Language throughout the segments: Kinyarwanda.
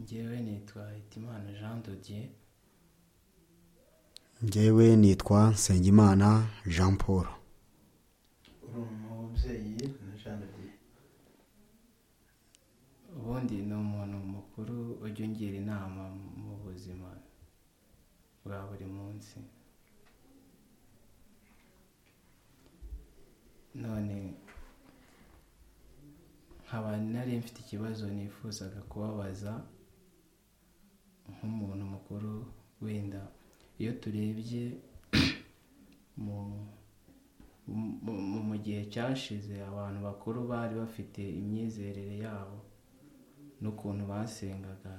ngewe nitwa hitimana jean dodier ngewe nitwa nsengimana jean paul uri umubyeyi na jean dodier ubundi ni umuntu mukuru ujya ungira inama mu buzima bwa buri munsi none nkaba nari mfite ikibazo nifuzaga kubabaza nk'umuntu mukuru wenda iyo turebye mu gihe cyashize abantu bakuru bari bafite imyizerere yabo n'ukuntu basengaga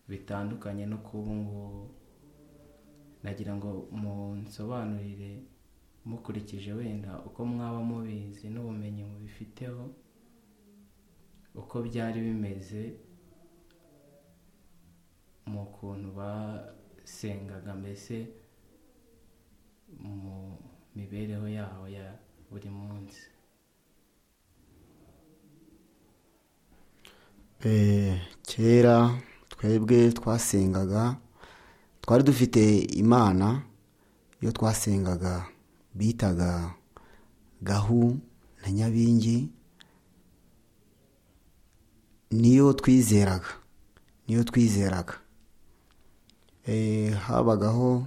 bitandukanye no ku ngubu nagira ngo munsobanurire mukurikije wenda uko mwaba mubizi n'ubumenyi mubifiteho uko byari bimeze mu kuntu basengaga mbese mu mibereho yabo ya buri munsi kera twebwe twasengaga twari dufite imana iyo twasengaga bitaga gahu na nyabingi niyo twizeraga niyo twizeraga habagaho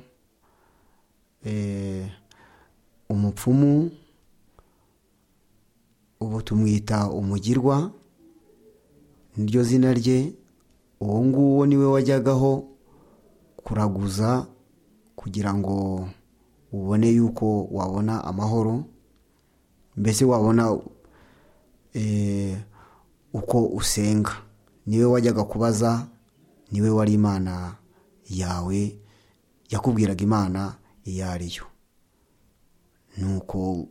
umupfumu ubu tumwita umugirwa niryo zina rye uwo nguwo niwe wajyagaho kuraguza kugira ngo ubone yuko wabona amahoro mbese wabona uko usenga niwe wajyaga kubaza niwe wari imana yawe yakubwiraga imana iyo ari yo nuko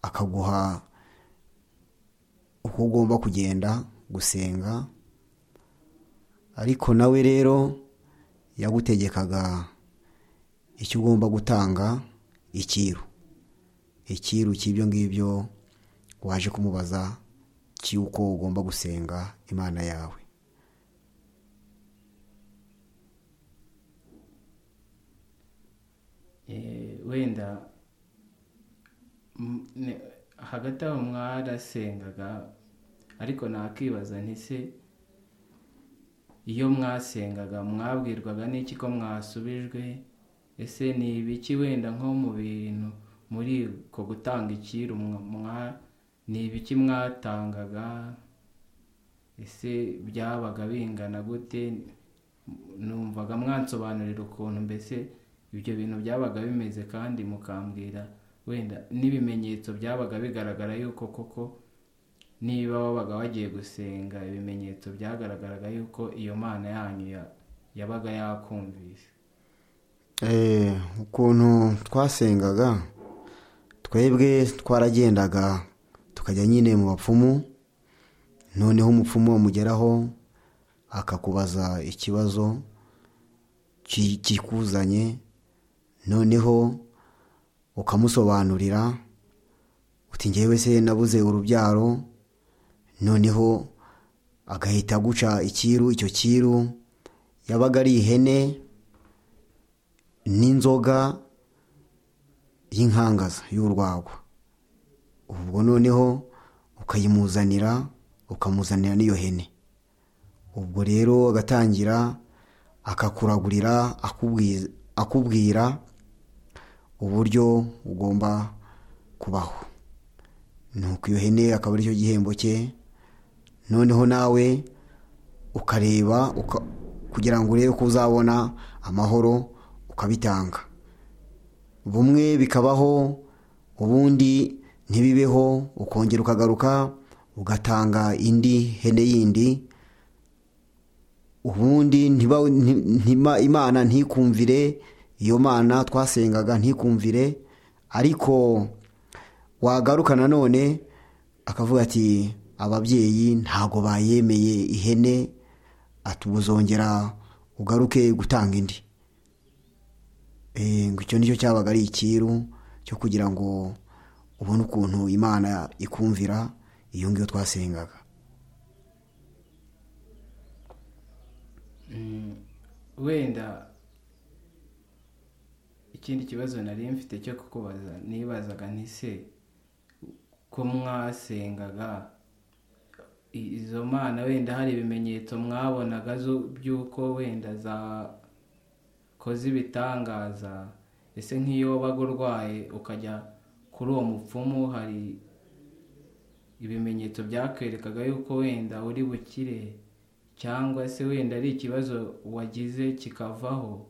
akaguha uko ugomba kugenda gusenga ariko nawe rero yagutegekaga icyo ugomba gutanga ikiru ikiru cy'ibyo ngibyo waje kumubaza cy'uko ugomba gusenga imana yawe wenda hagati aho mwarasengaga ariko nakibaza ntise iyo mwasengaga mwabwirwaga n'iki ko mwasubijwe ese ni ibiki wenda nko mu bintu muri ko gutanga ikiru mwa ni ibiki mwatangaga ese byabaga bingana gute numvaga mwansobanurira ukuntu mbese ibyo bintu byabaga bimeze kandi mukambwira wenda n'ibimenyetso byabaga bigaragara yuko koko niba wabaga wagiye gusenga ibimenyetso byagaragaraga yuko iyo mana yanyu yabaga yakumvise ukuntu twasengaga twebwe twaragendaga tukajya nyine mu bapfumu noneho umupfumu amugeraho akakubaza ikibazo kikuzanye noneho ukamusobanurira uti ngewe se nabuze urubyaro noneho agahita guca ikiru icyo kiru yabaga ari ihene n'inzoga y'inkangaza y'urwagwa ubwo noneho ukayimuzanira ukamuzanira n'iyo hene ubwo rero agatangira akakuragurira akubwira uburyo ugomba kubaho nuko iyo hene akaba aricyo gihembo cye noneho nawe ukareba kugira ngo urebe ko uzabona amahoro ukabitanga bumwe bikabaho ubundi ntibibeho ukongera ukagaruka ugatanga indi hene yindi ubundi imana ntikumvire iyo mana twasengaga ntikumvire ariko wagaruka nanone akavuga ati ababyeyi ntago bayemeye ihene atubuzongera ugaruke gutanga indi icyo nicyo cyabaga ari ikiru cyo kugira ngo ubona ukuntu imana ikumvira iyo ngiyo twasengaga wenda ikindi kibazo nari mfite cyo kukubaza nibazaga nti se ko mwasengaga i- izo mana wenda hari ibimenyetso mwabonaga zo- by'uko wenda zakoze ibitangaza ese nk'iyo wabaga urwaye ukajya kuri uwo mupfumu hari ibimenyetso byakwerekaga yuko wenda uri bukire cyangwa se wenda ari ikibazo wagize kikavaho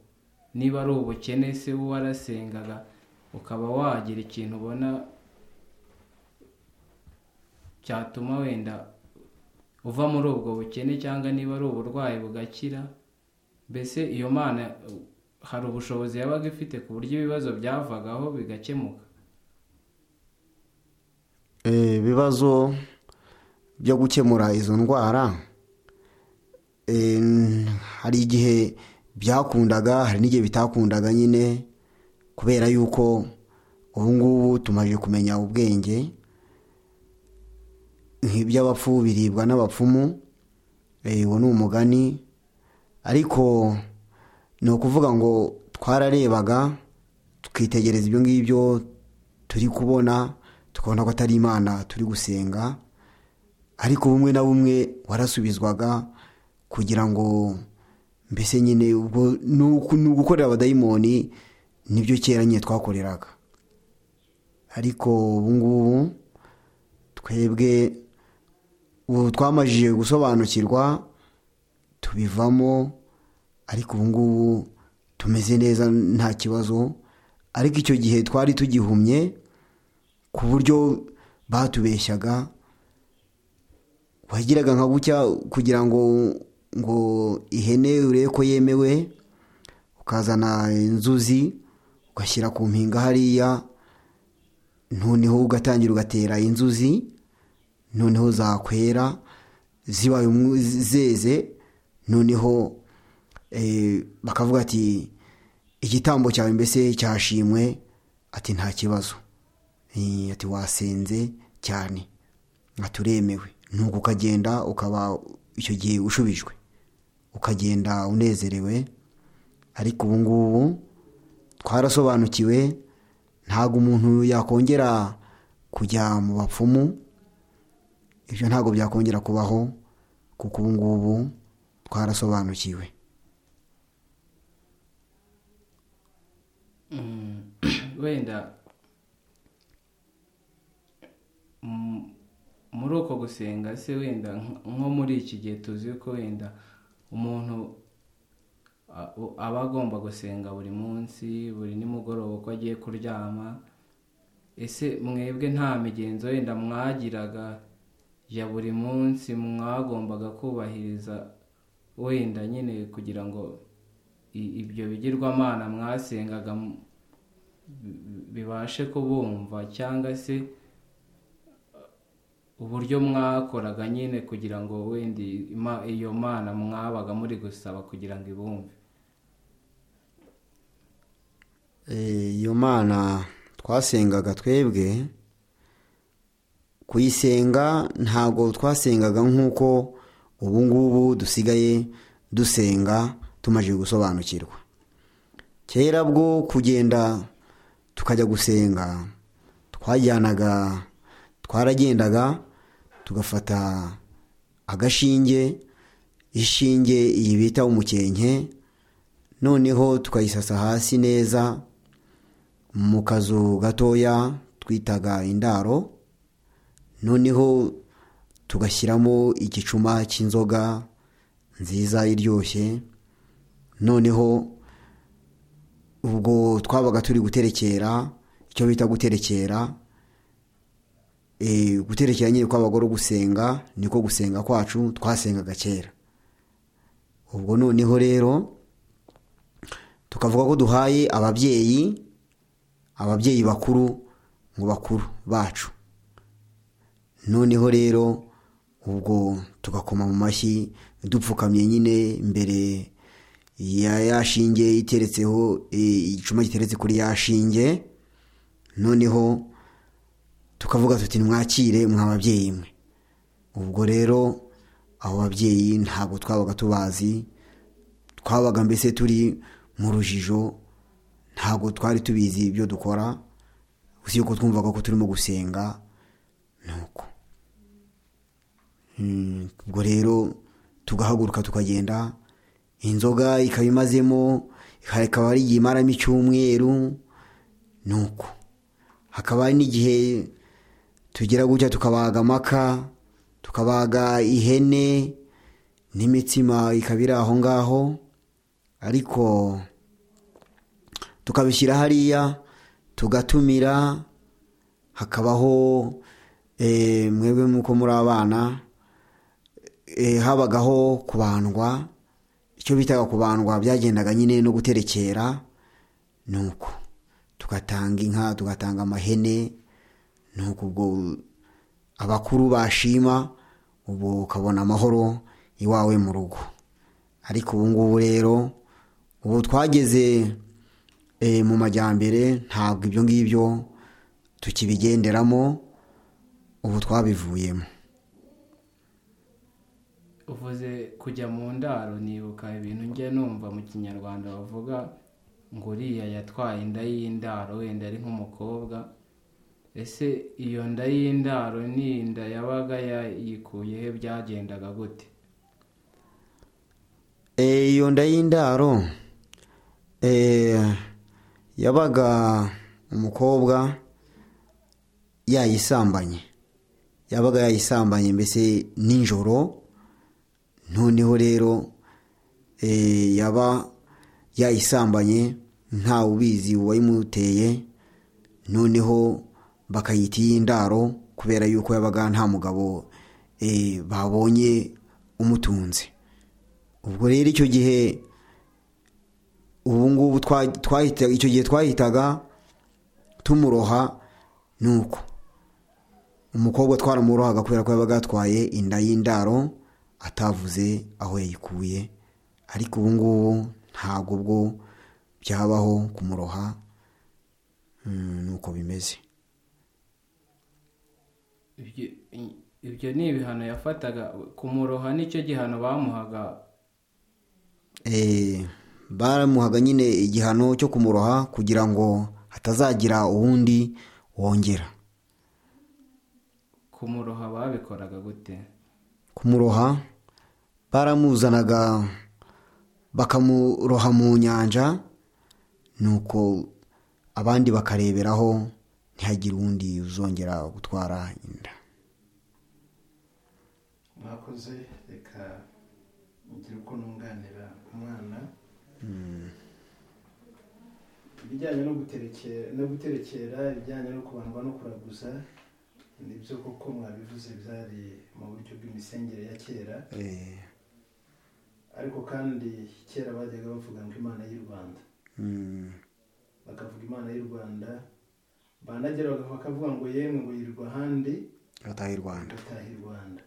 niba ari ubukene se warasengaga ukaba wagira ikintu ubona cyatuma wenda uva muri ubwo bukene cyangwa niba ari uburwayi bugakira mbese iyo mana uh, hari ubushobozi yabaga ifite ku buryo ibibazo byavagaho bigakemuka Eh, ibibazo byo gukemura izo ndwara eh, n- hari igihe byakundaga hari n'igihe bitakundaga nyine kubera yuko ubu ngubu tumaze kumenya ubwenge nk'iby'abapfu biribwa n'abapfumu eh, uwo ni umugani ariko ni ukuvuga ngo twararebaga tukitegereza ibyo ngibyo turi kubona tukabona ko atari imana turi gusenga ariko bumwe na bumwe warasubizwaga kugira ngo mbese nyine ubwo ni uku- ni ugukorera abadayimoni nibyo kera nyine twakoreraga ariko ubu ngubu twebwe ubu twamajije gusobanukirwa tubivamo ariko ubu ngubu tumeze neza nta kibazo ariko icyo gihe twari tugihumye ku buryo batubeshyaga wagiraga nka gutya kugira ngo ngo ihene urebe ko yemewe ukazana inzuzi ugashyira ku mpinga hariya noneho ugatangira ugatera inzuzi noneho zakwera zibaye umu- zeze noneho eh, bakavuga ati igitambo cyawe mbese cyashimwe ati nta kibazo Eh, ati wasenze cyane aturemewe nuko ukagenda ukaba icyo gihe ushubijwe ukagenda unezerewe ariko ubu ngubu twarasobanukiwe ntabwo umuntu yakongera kujya mu bapfumu ibyo ntabwo byakongera kubaho kuko ubu ngubu twarasobanukiwe Mm, wenda mm, muri uko gusenga se wenda nk- nko muri iki gihe tuzi ko wenda umuntu a- u- aba agomba gusenga buri munsi buri nimugoroba uko agiye kuryama ese mwebwe nta migenzo wenda mwagiraga ya buri munsi mwagombaga kubahiriza wenda nyine kugira ngo i- ibyo bigirwamana mwasengaga m- bi- bibashe kubumva cyangwa se uburyo mwakoraga nyine kugira ngo wenda ima- iyo mana mwabaga muri gusaba kugira ngo ibumve Eh, iyo mana twasengaga twebwe kuyisenga ntabwo twasengaga nk'uko ubu ngubu dusigaye dusenga tumaze gusobanukirwa kera bwo kugenda tukajya gusenga twajyanaga twaragendaga tugafata agashinge ishinge iyi bita umukenke noneho tukayisasa hasi neza mu kazu gatoya twitaga indaro noneho tugashyiramo igicuma cy'inzoga nziza iryoshye noneho ubwo twabaga turi guterekera icyo bita guterekera Eh, guterekera nyine kwabaga ari gusenga niko gusenga kwacu twasengaga kera ubwo noneho rero tukavuga ko duhaye ababyeyi ababyeyi bakuru mu bakuru bacu noneho rero ubwo tugakoma mu mashyi dupfukamye nyine imbere ya ya shinge iteretseho eh, igicuma giteretse kuri ya shinge noneho tukavuga tuti mwakire mwa babyeyi mwe ubwo rero abo babyeyi ntabwo twabaga tubazi twabaga mbese turi mu rujijo ntabwo twari tubizi ibyo dukora gusa yuko twumvaga ko turimo gusenga ni uko Mm, ubwo rero tugahaguruka tukagenda inzoga ikaba imazemo ikaba ari igihe imaramo icyumweru ni uko hakaba hari n'igihe tugira gutya tukabaga amaka tukabaga ihene n'imitsima ikaba iri aho ngaho ariko tukabishyira hariya tugatumira hakabaho eh, mwebwe muko muri abana eh, habagaho kubandwa icyo bitaga kubandwa byagendaga nyine no guterekera ni uko tugatanga inka tugatanga amahene ni uko ubwo abakuru bashima ubu ukabona amahoro iwawe mu rugo ariko ubu ngubu rero ubu twageze eh, mu majyambere ntabwo ibyo ngibyo tukibigenderamo ubu twabivuyemo uvuze kujya mu ndaro nibuka ibintu njya numva mu kinyarwanda bavuga ngo uriya yatwaye inda y'indaro wenda ari nk'umukobwa ese iyo nda y'indaro ni inda yabaga yayikuyeho byagendaga gute Eh, iyo nda y'indaro eh, yabaga umukobwa yayisambanye yabaga yayisambanye mbese nijoro noneho rero eh, yaba yayisambanye ntawe ubizi uwayimuteye noneho bakayita iy'indaro kubera yuko yabaga nta mugabo eh, babonye umutunze ubwo rero icyo gihe ubu ngubu twa- twahita icyo gihe twahitaga tumuroha ni uko umukobwa twaramurohaga kubera ko yabaga yatwaye inda y'indaro atavuze aho yayikuye ariko ubu ngubu ntabwo bwo byabaho kumuroha Mm, ni uko bimeze Ibyo- i- ibyo ni ibihano yafataga kumuroha nicyo gihano bamuhaga Eh, baramuhaga nyine igihano cyo kumuroha kugira ngo hatazagira uwundi wongera kumuroha babikoraga gute kumuroha baramuzanaga bakamuroha mu nyanja nuko abandi bakareberaho ntihagire uwundi uzongera gutwara inda mwakoze reka ngira uko nunganira umwana ibijyanye no guterekera no guterekera ibijyanye no kubandwa no kuraguza nibyo koko mwabivuze byari mu buryo bw'imisengere ya kera Eh, ariko kandi kera bajyaga bavuga ngo imana y'u rwanda mm, bakavuga imana y'u rwanda banagera bakavuga ngo yemwe ngo yirwa ahandi gataha i rwanda gutaha i rwanda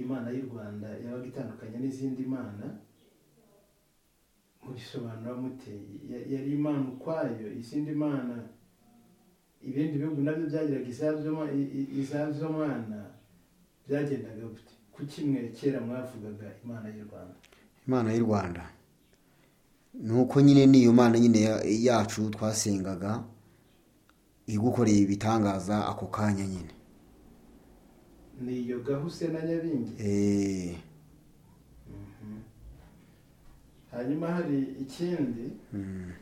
imana y'u rwanda yabaga itandukanye n'izindi mana murisobanura mute Ya- yari imana ukwayo izindi mana ibindi bihugu nabyo byagiraga izabyo ma- i- i- izabyo mana byagendaga gute ku kimwe kera mwavugaga imana y'u rwanda imana y'u rwanda ni uko nyine n'iyo mana nyine ya- yacu twasengaga igukoreye ibitangaza ako kanya nyine ni iyo gahuse na nyabingi Eh, Mhm. hanyuma hari ikindi mm,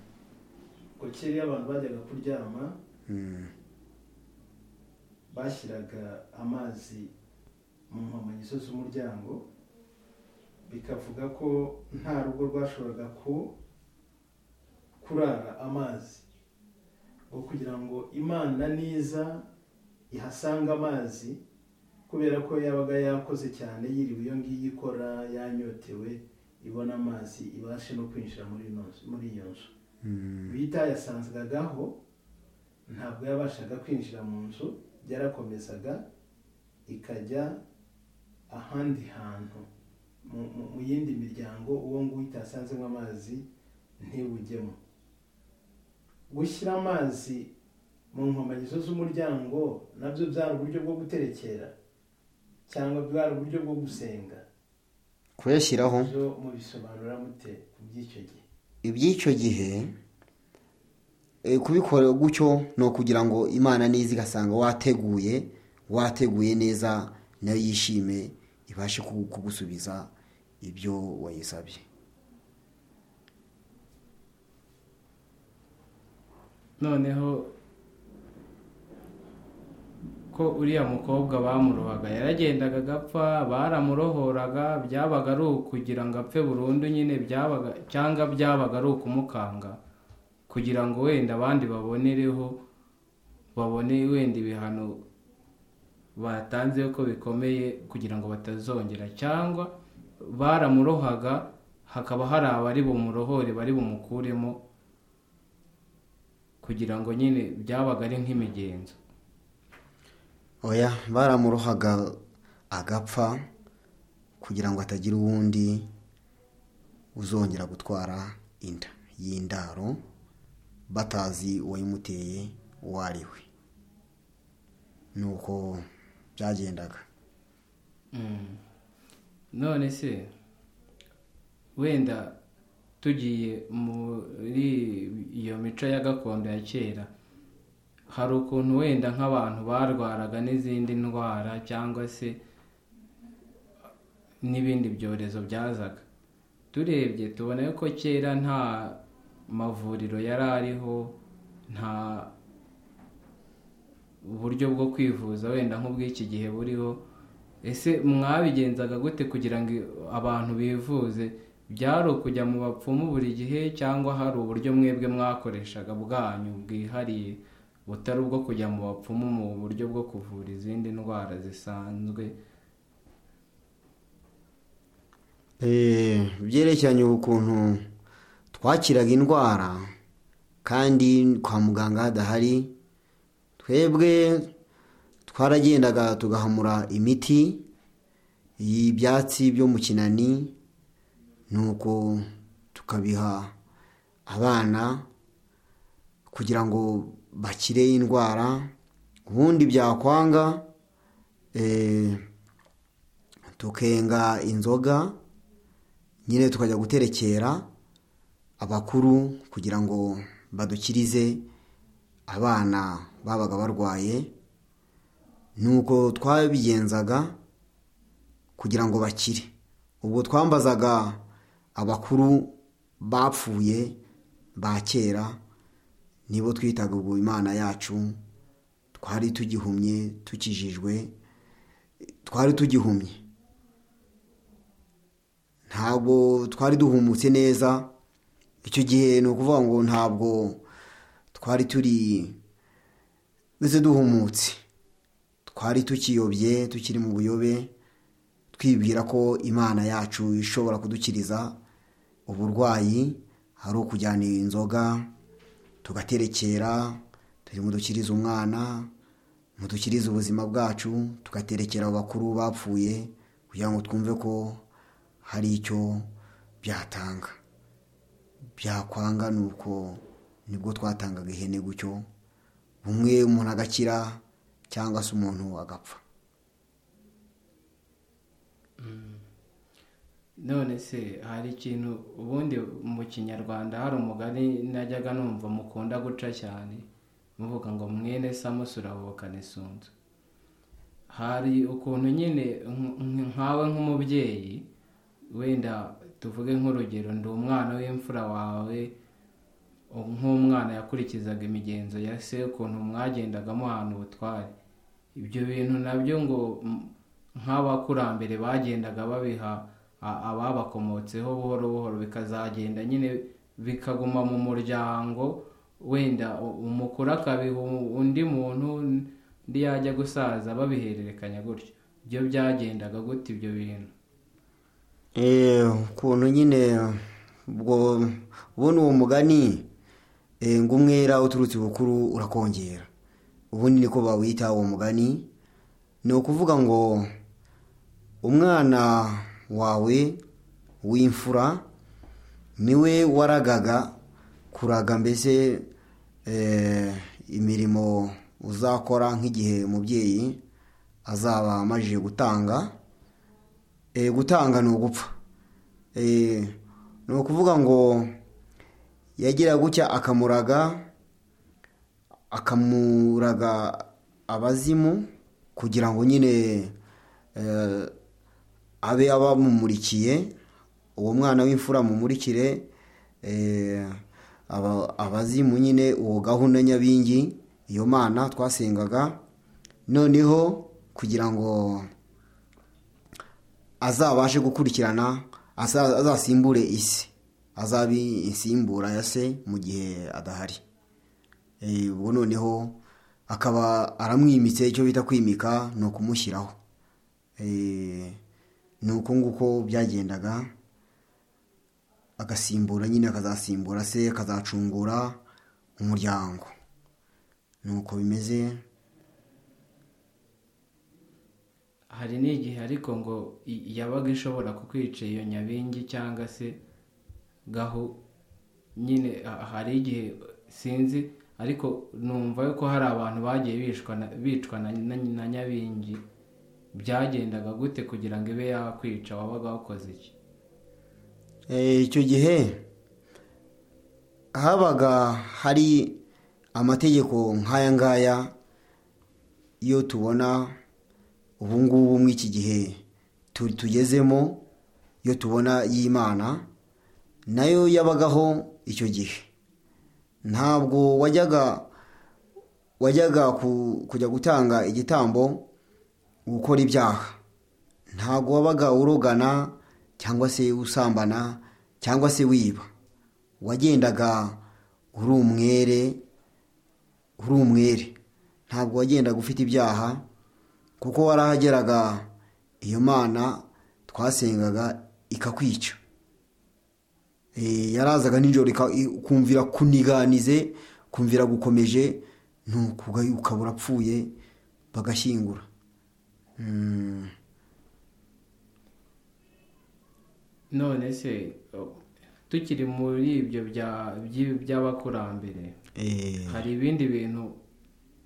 ngo kera iyo abantu bajyaga kuryama mm, bashyiraga amazi mu nkomangizo z'umuryango bikavuga ko nta rugo rwashoboraga ku kurara amazi ngo kugira ngo imana niza ihasanga amazi kubera ko yabaga yakoze cyane yiriwe iyo ngiyo ikora yanyotewe ibona amazi ibashe no kwinjira muri ino nzu- muri iyo nzu mm, bita yasanzwagaho ntabwo yabashaga kwinjira mu nzu yarakomezaga ikajya ahandi hantu mu- mu- mu yindi miryango uwo nguwo itasanzemo amazi ntiwujyemo gushyira amazi mu nkomangizo z'umuryango nabyo byari uburyo bwo guterekera cyangwa bwari uburyo bwo gusenga kuyashyiraho byo mubisobanura mute ku by'icyo gihe iby'icyo gihe eh, kubikora gutyo ni ukugira ngo imana neza igasanga wateguye wateguye neza nayo yishime ibashe kugu- kugusubiza ibyo wayisabye noneho ko uriya mukobwa bamurohaga yaragendaga agapfa baramurohoraga byabaga ari ukugira ngo apfe burundu nyine byabaga cyangwa byabaga ari ukumukanga kugira ngo wenda abandi babonereho babone wenda ibihano batanze ko bikomeye kugira ngo batazongera cyangwa baramurohaga hakaba hari abari bumurohore bari bumukuremo kugira ngo nyine byabaga ari nk'imigenzo oya baramurohaga agapfa kugira ngo hatagira uwundi uzongera gutwara inda y'indaro batazi uwayimuteye uwo ari we ni uko byagendaga Mm. none se wenda tugiye muri iyo mico ya gakondo ya kera hari ukuntu wenda nk'abantu barwaraga n'izindi ndwara cyangwa se n'ibindi byorezo byazaga turebye tubona ko kera nta mavuriro yari ariho nta uburyo bwo kwivuza wenda nk'ubw'iki gihe buriho ese mwabigenzaga gute kugira ngo abantu bivuze byari ukujya mu bapfumu buri gihe cyangwa hari uburyo mwebwe mwakoreshaga bwanyu bwihariye butari ubwo kujya mu bapfumu mu buryo bwo kuvura izindi ndwara zisanzwe Eh, byerekeranye ukuntu twakiraga indwara kandi kwa muganga hadahari twebwe twaragendaga tugahamura imiti y'ibyatsi byo mu kinani nuko tukabiha abana kugira ngo bakire indwara ubundi byakwanga eh, tukenga inzoga nyine tukajya guterekera abakuru kugira ngo badukirize abana babaga barwaye nuko twabigenzaga kugira ngo bakire ubwo twambazaga abakuru bapfuye ba kera nibo twitaga ubwo imana yacu twari tugihumye tukijijwe twari tugihumye ntabwo twari duhumutse neza icyo gihe ni ukuvuga ngo ntabwo twari turi mbese duhumutse twari tukiyobye tukiri mu buyobe twibwira ko imana yacu ishobora kudukiriza uburwayi ari ukujyana inzoga tugaterekera turi mudukirize umwana mudukirize ubuzima bwacu tugaterekera abakuru bapfuye kugira ngo twumve ko hari icyo byatanga byakwanga ni uko nibwo twatangaga ihene gutyo bumwe umuntu agakira cyangwa se umuntu agapfa none se hari ikintu ubundi mu kinyarwanda hari umugani najyaga numva mukunda guca cyane muvuga ngo mwene samusura avukana isunzu hari ukuntu nyine nk- nk- nkawe nk'umubyeyi wenda tuvuge nk'urugero ndi umwana w'imfura wawe nk'umwana yakurikizaga imigenzo ya se ukuntu mwagendaga muhana ubutware ibyo bintu nabyo ngo m- nk'abakurambere bagendaga babiha a- ababakomotseho buhoro buhoro bikazagenda nyine bikaguma mu muryango wenda u- umukuru akabiha u- undi muntu undi yajya gusaza babihererekanya gutyo ibyo byagendaga gute ibyo bintu Eh, ukuntu nyine ubwo ubona uwo mugani eh, ngo umwera uturutse bukuru urakongera ubundi niko bawita uwo mugani ni ukuvuga ngo umwana wawe w'imfura niwe waragaga kuraga mbese eh, imirimo uzakora nk'igihe umubyeyi azaba amajije gutanga Eh, gutanga ni ugupfa Eh, ni ukuvuga ngo yagira gutya akamuraga akamuraga abazimu kugira ngo nyine eh, abe abamumurikiye uwo mwana w'imfura mumurikire eh, aba- abazimu nyine uwo gahunda nyabingi iyo mana twasengaga noneho kugira ngo azabashe gukurikirana aza- azasimbure isi azabe insimbura ya se mu gihe adahari Eh, ubwo noneho akaba aramwimitse icyo bita kwimika ni ukumushyiraho Eh, ni uko nguko byagendaga agasimbura nyine akazasimbura se akazacungura umuryango ni uko bimeze hari n'igihe ariko ngo i- yabaga ishobora kukwica iyo nyabingi cyangwa se gahu nyine ha- hari igihe sinzi ariko numva ko hari abantu bagiye bishwa na- bicwa na- na- na nyabingi byagendaga gute kugira ngo ibe yakwica wabaga wakoze iki Eh, icyo gihe habaga hari amategeko nk'aya ngaya iyo tubona ubu ngubu muri iki gihe tu- tugezemo iyo tubona y'imana nayo yabagaho icyo gihe ntabwo wajyaga wajyaga ku- kujya gutanga igitambo gukora ibyaha ntabwo wabaga urogana cyangwa se usambana cyangwa se wiba wagendaga uri umwere uri umwere ntabwo wagendaga ufite ibyaha kuko warahageraga iyo mana twasengaga ikakwica Eh, yarazaga nijoro ika- i- kumvira kuniganize kumvira gukomeje nuko uga- ukabura apfuye bagashyingura Mm. none se o- tukiri muri ibyo bya- by'i- by'abakurambere Eh, hari ibindi bintu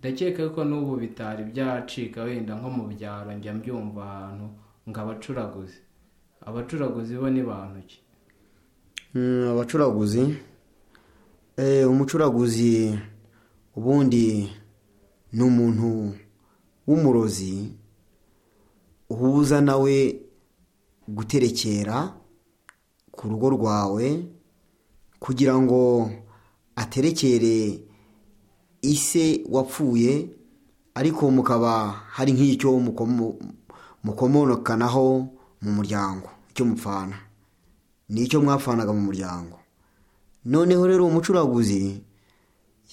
ndakeka ko n'ubu bitari byacika wenda nko mu byaro njya mbyumva ahantu ngo abacuraguzi abacuraguzi bo ni bantu ki Mm, abacuraguzi Eh, umucuraguzi ubundi ni umuntu w'umurozi uhuza nawe guterekera ku rugo rwawe kugira ngo aterekere ise wapfuye ariko mukaba hari nk'icyo mukomo- mukomonokanaho mu muryango icyo mupfana nicyo mwapfanaga mu muryango noneho rero uwo mucuraguzi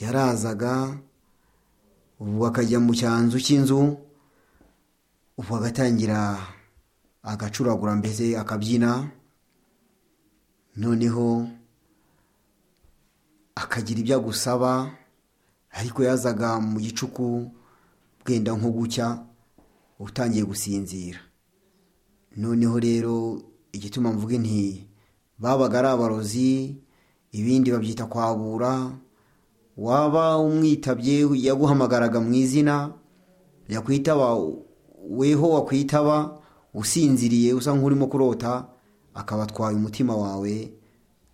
yarazaga ubu akajya mu cyanzu cy'inzu ubu agatangira agacuragura mbese akabyina noneho akagira ibyo agusaba ariko yazaga mu gicuku bwenda nko gucya utangiye gusinzira noneho rero igituma mvuge nti babaga ari abarozi ibindi babyita kwabura waba umwitabye yaguhamagaraga mu izina yakwitaba weho wakwitaba usinziriye usa nk'urimo kurota akaba atwaye umutima wawe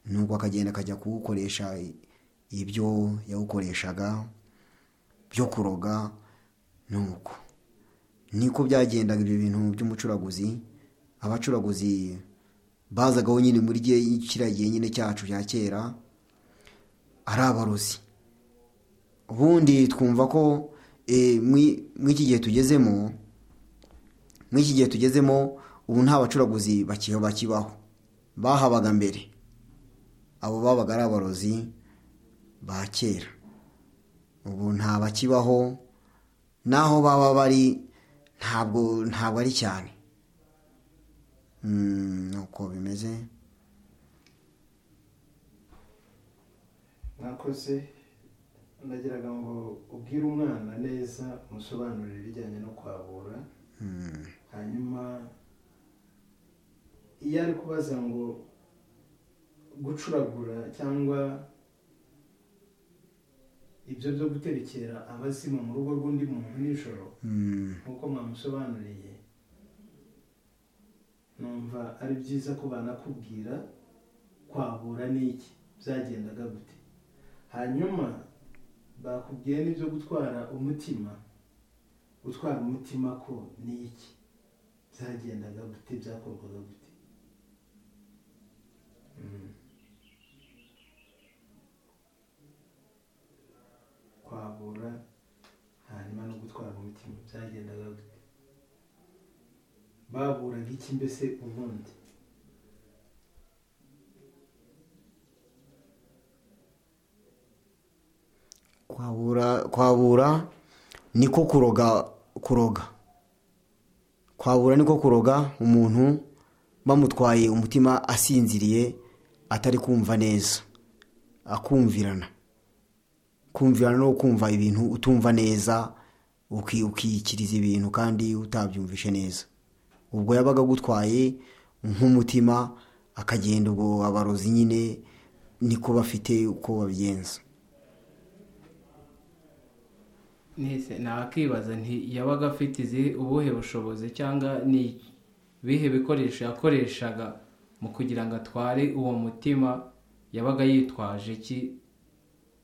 nuko akagenda akajya kuwukoresha ibyo yawukoreshaga byo kuroga nuko niko byagendaga ibyo bintu by'umucuraguzi abacuraguzi bazagaho nyine muri gihe- kiriya gihe nyine cyacu cya kera ari abarozi ubundi twumva ko eh, muri muri iki gihe tugezemo muri iki gihe tugezemo ubu nta bacuraguzi bakiho bakibaho bahabaga mbere abo babaga ari abarozi ba kera ubu nta bakibaho n'aho baba bari ntabwo ntabwo ari cyane Mm, nuko bimeze mwakoze ndagiraga ngo ubwire umwana neza umusobanurire ibijyanye no kwabura hanyuma iyo ari kubaza ngo gucuragura cyangwa ibyo byo guterekera abazimu mu rugo rw'undi muntu nijoro Mm. nk'uko mwamusobanuriye numva ari byiza ko banakubwira kwabura n'iki byagendaga gute hanyuma bakubwiye n'ibyo gutwara umutima gutwara umutima ko ni iki byagendaga gute byakorwaga gute Mm. kwabura hanyuma no gutwara umutima byagendaga gute baburaga iki mbese ubundi kwabura kwabura niko kuroga kuroga kwabura niko kuroga umuntu bamutwaye umutima asinziriye atari kumva neza akumvirana kumvirana no kumva ibintu utumva neza uki- ukiyikiriza ibintu kandi utabyumvishe neza ubwo yabaga agutwaye nk'umutima akagenda ubwo abarozi nyine niko bafite uko babigenza Nese nakibaza nti yabaga afite izi ubuhe bushobozi cyangwa ni bihe bikoresho yakoreshaga mu kugira ngo atware uwo mutima yabaga yitwaje iki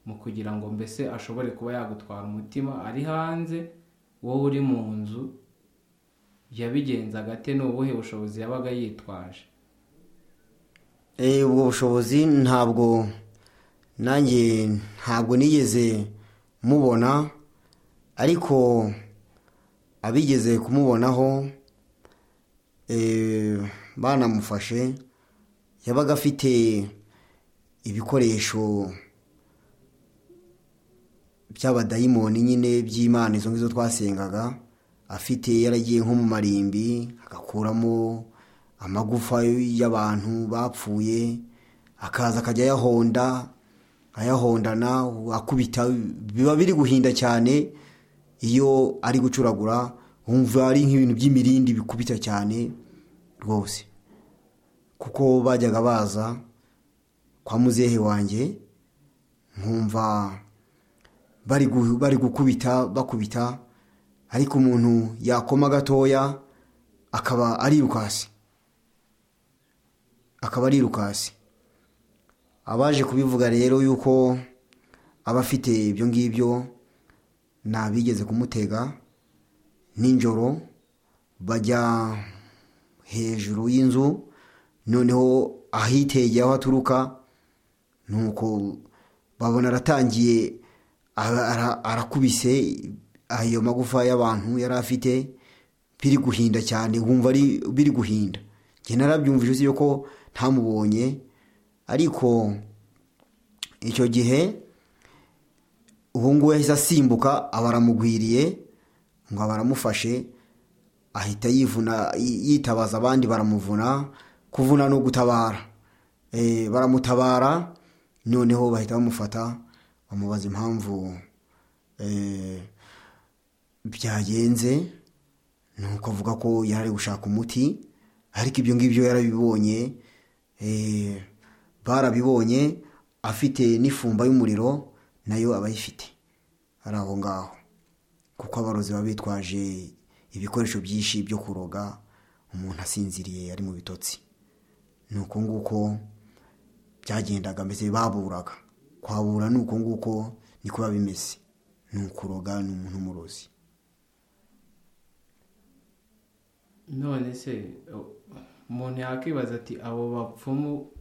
mu kugira ngo mbese ashobore kuba yagutwara umutima ari hanze wowe uri mu nzu yabigenzaga ate ni ubuhe bushobozi yabaga yitwaje Eh, ubwo bushobozi ntabwo nanjye ntabwo nigeze mubona ariko abigeze kumubonaho eh, banamufashe yabaga afite ibikoresho by'abadayimoni nyine by'imana izo ngizo twasengaga afite yaragiye nko mu marimbi agakuramo amagufa y'abantu bapfuye akaza akajya ayahonda ayahondana akubita biba biri guhinda cyane iyo ari gucuragura wumva ari nk'ibintu by'imirindi bikubita cyane rwose kuko bajyaga baza kwa muzehe wanjye nkumva bari gu- bari gukubita bakubita ariko umuntu yakoma gatoya akaba ari irukasi akaba ari irukasi abaje kubivuga rero yuko aba afite ibyo ngibyo ntabigeze kumutega nijoro bajya hejuru y'inzu noneho ahitegeye aho aturuka nuko babona aratangiye ara- ara- arakubise ayo magufa y'abantu yari afite biri guhinda cyane wumva ari biri guhinda njye narabyumvise uzi yuko ntamubonye ariko icyo gihe ubu ngubu yahise asimbuka aba aramugwiriye ngo aba aramufashe ahita yivuna yi- yitabaza abandi baramuvuna kuvuna no gutabara Eh, baramutabara noneho bahita bamufata bamubaza impamvu eh, byagenze nuko avuga ko yari ari gushaka umuti ariko ibyo ngibyo yarabibonye eh, barabibonye afite n'ifumba y'umuriro nayo aba ayifite ari aho ngaho kuko abarozi baba bitwaje ibikoresho byinshi byo kuroga umuntu asinziriye ari mu bitotsi ni uko nguko byagendaga mbese baburaga kwabura ni uko nguko niko biba bimeze ni ukuroga ni umuntu umurozi none se o- umuntu yakibaza ati abo bapfumu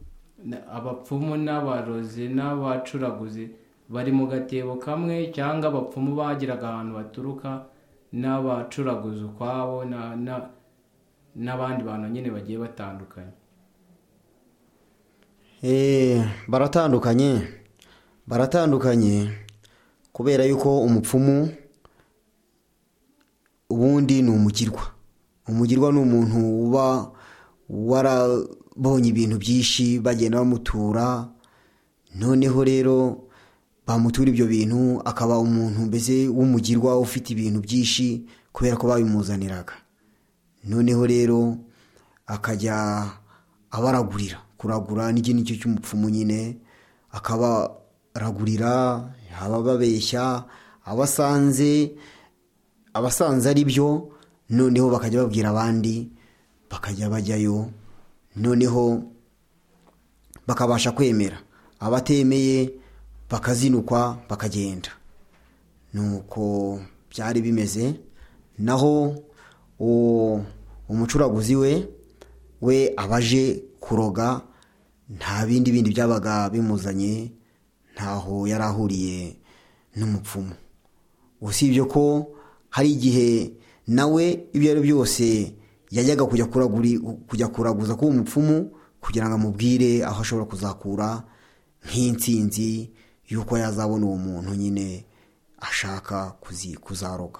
na- abapfumu n'abarozi n'abacuraguzi bari mu gatebo kamwe cyangwa abapfumu bagiraga ahantu baturuka n'abacuraguzi ukwabo na- na- n'abandi bantu nyine bagiye batandukanye Eh, baratandukanye baratandukanye kubera yuko umupfumu ubundi ni umugirwa umugirwa ni umuntu uba warabonye ibintu byinshi bagenda bamutura noneho rero bamutura ibyo bintu akaba umuntu mbese w'umugirwa ufite ibintu byinshi kubera ko babimuzaniraga noneho rero akajya abaragurira kuragura n'iki nicyo cy'umupfumu nyine akabaragurira abababeshya abasanze abasanze ari byo noneho bakajya babwira abandi bakajya bajyayo noneho bakabasha kwemera abatemeye bakazinukwa bakagenda nuko byari bimeze naho uwo umucuraguzi we we abaje kuroga nta bindi bindi byabaga bimuzanye ntaho yari ahuriye n'umupfumu usibye ko hari igihe nawe ibyo ari byo byose yajyaga kujya kuraguri- kujya kuraguza k'uwo mupfumu kugira ngo amubwire aho ashobora kuzakura nk'intsinzi y'uko yazabona uwo muntu nyine ashaka kuzi- kuzaroga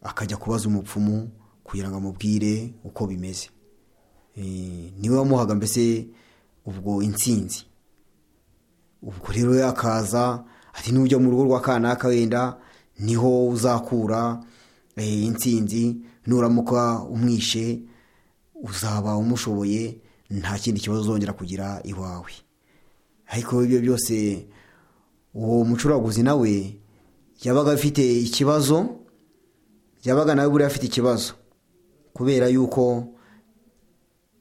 akajya kubaza umupfumu kugira ngo amubwire uko bimeze Eh, niwe wamuhaga mbese ubwo intsinzi ubwo rero yakaza ati nujya mu rugo rwa kanaka wenda niho uzakura eh, intsinzi nuramuka umwishe uzaba umushoboye nta kindi kibazo uzongera kugira iwawe ariko ibyo byose uwo mucuraguzi nawe yabaga afite ikibazo yabaga nawe buriya afite ikibazo kubera yuko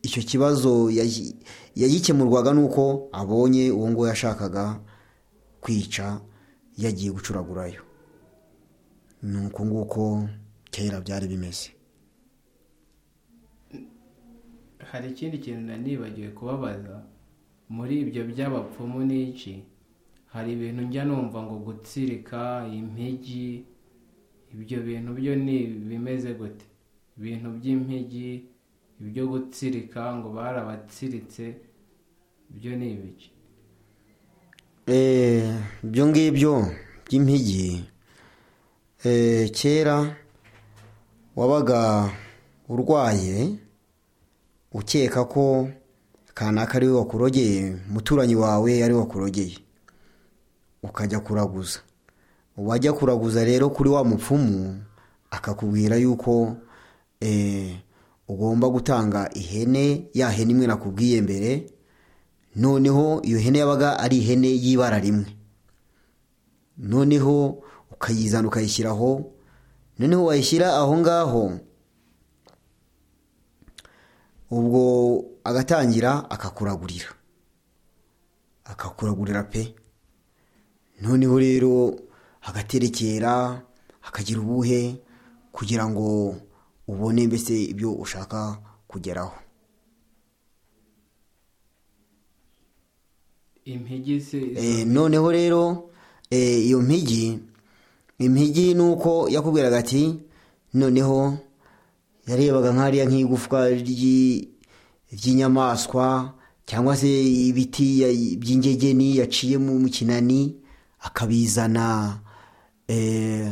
icyo kibazo yayi- yagikemurwaga nuko abonye uwo nguwo yashakaga kwica yagiye gucuragurayo ni uko nguko kera byari bimeze hari ikindi kintu nanibagiwe kubabaza muri ibyo by'abapfumu n'iki hari ibintu njya numva ngo gutsirika impigi ibyo bintu byo ni bimeze gute ibintu by'impigi ibyo gutsirika ngo barabatsiritse ibyo ni ibiki Eh, ibyo ngibyo by'impigi eh, kera wabaga urwaye ukeka ko kanaka ari we wakurogeye umuturanyi wawe ari we wakurogeye ukajya kuraguza wajya kuraguza rero kuri wa mupfumu akakubwira yuko eh, ugomba gutanga ihene ya hene imwe nakubwiye mbere noneho iyo hene yabaga ari ihene y'ibara rimwe noneho ukayizana ukayishyira aho noneho wayishyira aho ngaho ubwo agatangira akakuragurira akakuragurira pe noneho rero agaterekera akagira ubuhe kugira ngo ubone mbese ibyo ushaka kugeraho impigi se Eh, noneho rero eh, iyo mpigi impigi ni uko yakubwiraga ati noneho yarebaga nk'ariya nk'igufwa ry'i- ry'inyamaswa cyangwa se ibiti ya- by'ingegeni yaciye mu mu kinani akabizana eh,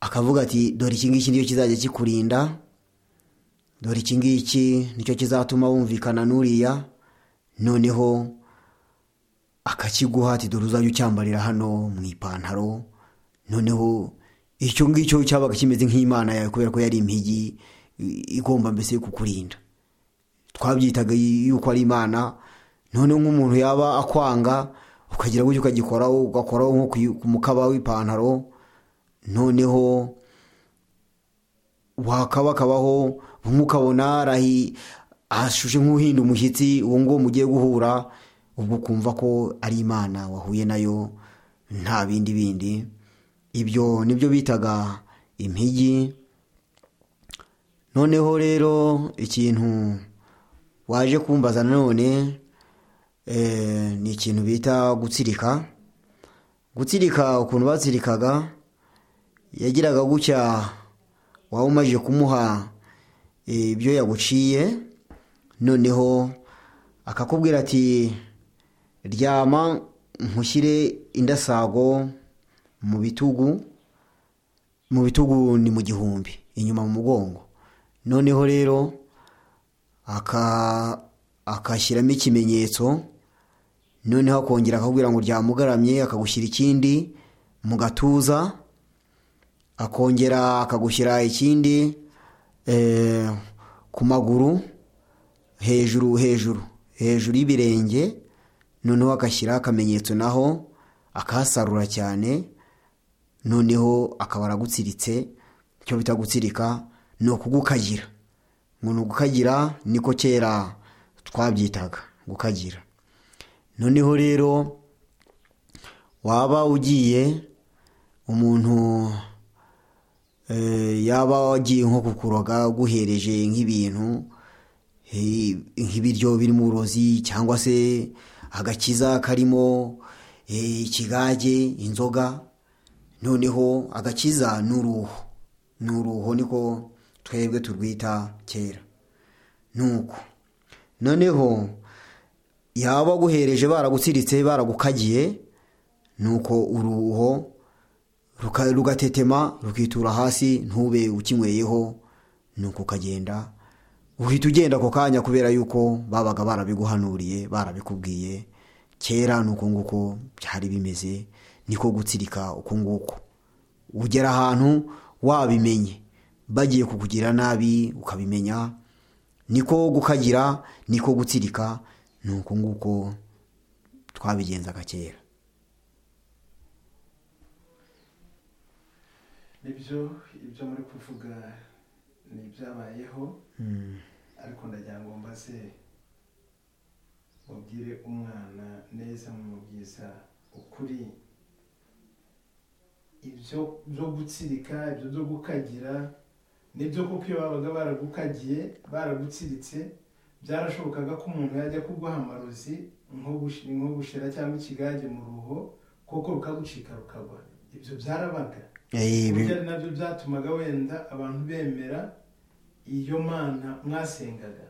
akavuga ati dore iki ngiki nicyo kizajya kikurinda dore iki ngiki nicyo kizatuma wumvikana n'uriya noneho akakiguha ati dore uzajya ucyambarira hano mu ipantaro noneho icyo ngicyo cyabaga kimeze nk'imana yawe kubera ko yari impigi i- igomba mbese kukurinda twabyitaga yuko ari imana noneho nk'umuntu yaba akwanga ukagira gutyo ukagikoraho ugakoraho nko ku i- ku mukaba w'ipantaro noneho wakabakabaho bamwe ukabona arahi ashushe nk'uhinda umushyitsi uwo nguwo mugiye guhura ubwo ukumva ko ari imana wahuye nayo nta bindi bindi ibyo nibyo bitaga impigi noneho rero ikintu waje kumbaza nanone eh, ni ikintu bita gutsirika gutsirika ukuntu batsirikaga yagiraga gutya waba umajije kumuha eh, ibyo yaguciye noneho akakubwira ati ryama nkushyire indasago mu bitugu mu bitugu ni mu gihumbi inyuma mu mugongo noneho rero aka- akashyiramo ikimenyetso noneho akongera akakubwira ngo ryamugaramye akagushyira ikindi mu gatuza akongera akagushyira ikindi eh, ku maguru hejuru hejuru hejuru y'ibirenge noneho agashyira akamenyetso naho akahasarura cyane noneho akaba aragutsiritse icyo bita gutsirika ni ukugukagira ngo ni ugukagira niko kera twabyitaga gukagira noneho rero waba ugiye umuntu eh, yaba wagiye nko kukuroga guhereje nk'ibintu eh, nk'ibiryo birimo uburozi cyangwa se agakiza karimo eh, ikigage inzoga noneho agakiza ni uruhu ni uruhu niko twebwe turwita kera nuko noneho yaba aguhereje baragutsiritse baragukagiye nuko uruho ruka- rugatetema rukitura hasi ntube ukinyweyeho nuko ukagenda uhita ugenda ako kanya kubera yuko babaga barabiguhanuriye barabikubwiye kera ni uko nguko byari bimeze niko gutsirika uko nguko ugera ahantu wabimenye bagiye kukugira nabi ukabimenya niko gukagira niko gutsirika ni uko nguko twabigenzaga kera nibyo ibyo muri kuvuga ni ibyabayeho ariko ndagira ngo mbaze mubwire umwana neza mumubwiza ukuri ibyo byo gutsirika ibyo byo gukagira nibyo kuko iyo babaga baragukagiye baragutsiritse byarashobokaga ko umuntu yajya kuguha amarozi nko gushi- nko gushira cyangwa ikigage mu ruho kuko rukagucika rukagwa ibyo byarabaga Eh, bi- burya ari nabyo byatumaga wenda abantu bemera iyo mana mwasengaga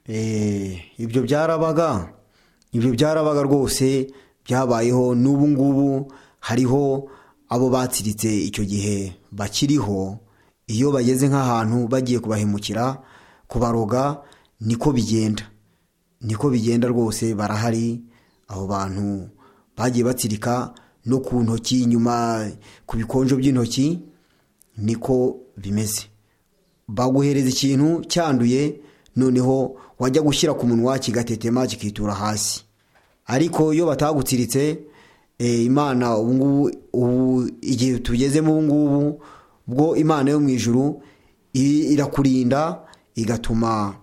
Eh, ibyo byarabaga ibyo byarabaga rwose byabayeho n'ubu ngubu hariho abo batsiritse icyo gihe bakiriho iyo bageze nk'ahantu bagiye kubahemukira kubaroga niko bigenda niko bigenda rwose barahari abo bantu bagiye batsirika no ku ntoki inyuma ku bikonjo by'intoki niko bimeze baguhereza ikintu cyanduye noneho wajya gushyira ku munwa kigatetema kikitura hasi ariko iyo batagutsiritse eh, imana ubu ngubu ubu igihe tugezemo ubu ngubu bwo imana yo mu ijuru i- irakurinda igatuma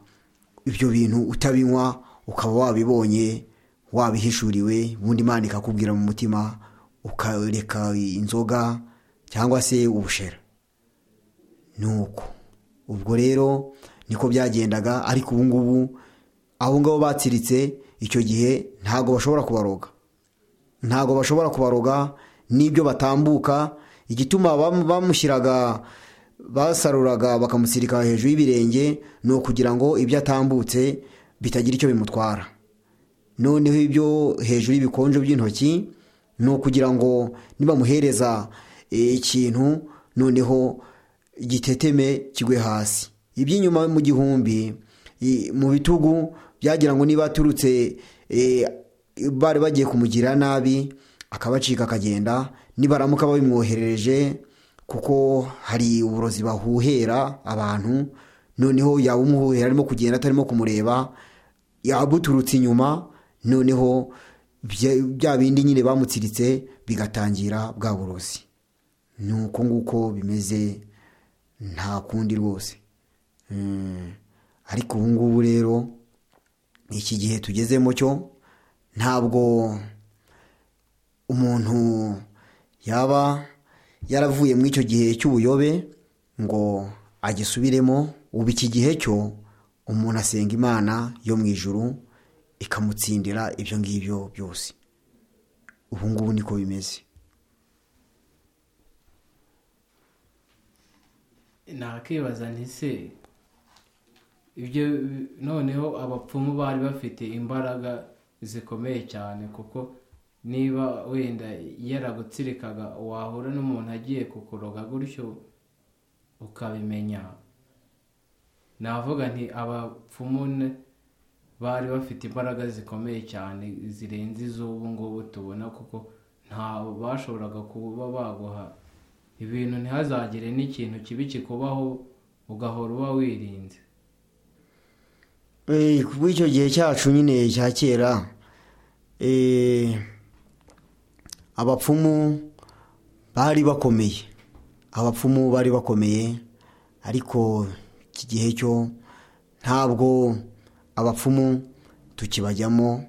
ibyo bintu utabinywa ukaba wabibonye wabihishuriwe ubundi imana ikakubwira mu mutima ukareka inzoga cyangwa se ubushera nuko ubwo rero niko byagendaga ariko ubu ngubu abo ngabo batsiritse icyo gihe ntabwo bashobora kubaroga ntabwo bashobora kubaroga n'ibyo batambuka igituma bam- bamushyiraga basaruraga bakamusirika hejuru y'ibirenge ni ukugira ngo ibyo atambutse bitagira icyo bimutwara noneho ibyo hejuru y'ibikonjo by'intoki ni ukugira ngo nibamuhereza eh, ikintu noneho giteteme kigwe hasi iby'inyuma mu gihumbi i- mu bitugu byagira ngo niba aturutse eh, bari bagiye kumugira nabi akabacika akagenda nibaramuka babimwoherereje kuko hari uburozi bahuhera abantu noneho yaba umuhuhera arimo kugenda atarimo kumureba yabuturutse inyuma noneho bya bya bindi nyine bamutsiritse bigatangira bwa burozi ni uko nguko bimeze nta kundi rwose Mm. ariko ubu ngubu rero iki gihe tugezemo cyo ntabwo umuntu yaba yaravuye muri icyo gihe cy'ubuyobe ngo agisubiremo ubu iki gihe cyo umuntu asenga imana yo mu ijuru ikamutsindira ibyo ngibyo byose ubu ngubu niko bimeze nakibaza nti se ibyo noneho abapfumu bari bafite imbaraga zikomeye cyane kuko niba wenda yaragutsirikaga wahura n'umuntu agiye kukuroga gutyo ukabimenya navuga nti abapfumu n- bari bafite imbaraga zikomeye cyane zirenze iz'ubu ngubu tubona kuko nta bashoboraga kuba baguha ibintu ntihazagire n'ikintu kibi kikubaho ugahora uba wirinze Eh, kuba icyo gihe cyacu nyine cya kera eh, abapfumu bari bakomeye abapfumu bari bakomeye ariko iki gihe cyo ntabwo abapfumu tukibajyamo